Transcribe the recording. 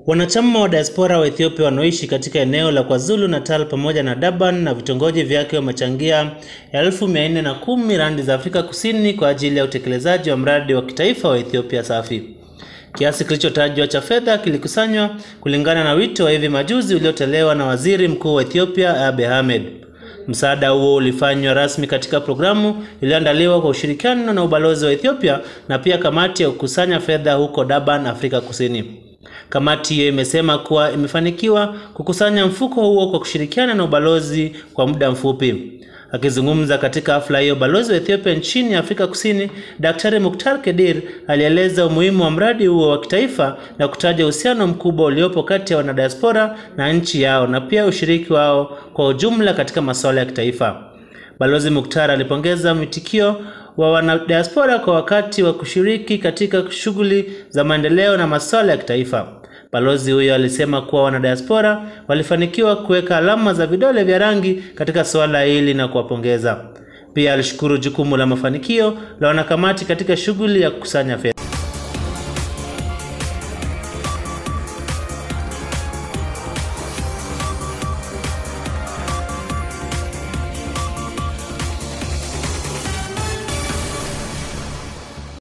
Wanachama wa diaspora wa Ethiopia wanaoishi katika eneo la KwaZulu Natal pamoja na Durban na vitongoji vyake wamechangia elfu mia nne na kumi randi za Afrika Kusini kwa ajili ya utekelezaji wa mradi wa kitaifa wa Ethiopia Safi. Kiasi kilichotajwa cha fedha kilikusanywa kulingana na wito wa hivi majuzi uliotolewa na Waziri Mkuu wa Ethiopia Abiy Ahmed. Msaada huo ulifanywa rasmi katika programu iliyoandaliwa kwa ushirikiano na ubalozi wa Ethiopia na pia kamati ya kukusanya fedha huko Durban, Afrika Kusini. Kamati hiyo imesema kuwa imefanikiwa kukusanya mfuko huo kwa kushirikiana na ubalozi kwa muda mfupi. Akizungumza katika hafla hiyo, balozi wa Ethiopia nchini Afrika Kusini, Daktari Muktar Kedir alieleza umuhimu wa mradi huo wa kitaifa na kutaja uhusiano mkubwa uliopo kati ya wanadiaspora na nchi yao na pia ushiriki wao kwa ujumla katika masuala ya kitaifa. Balozi Muktar alipongeza mwitikio wa wanadiaspora kwa wakati wa kushiriki katika shughuli za maendeleo na masuala ya kitaifa. Balozi huyo alisema kuwa wanadiaspora walifanikiwa kuweka alama za vidole vya rangi katika suala hili na kuwapongeza. Pia alishukuru jukumu la mafanikio la wanakamati katika shughuli ya kukusanya fedha.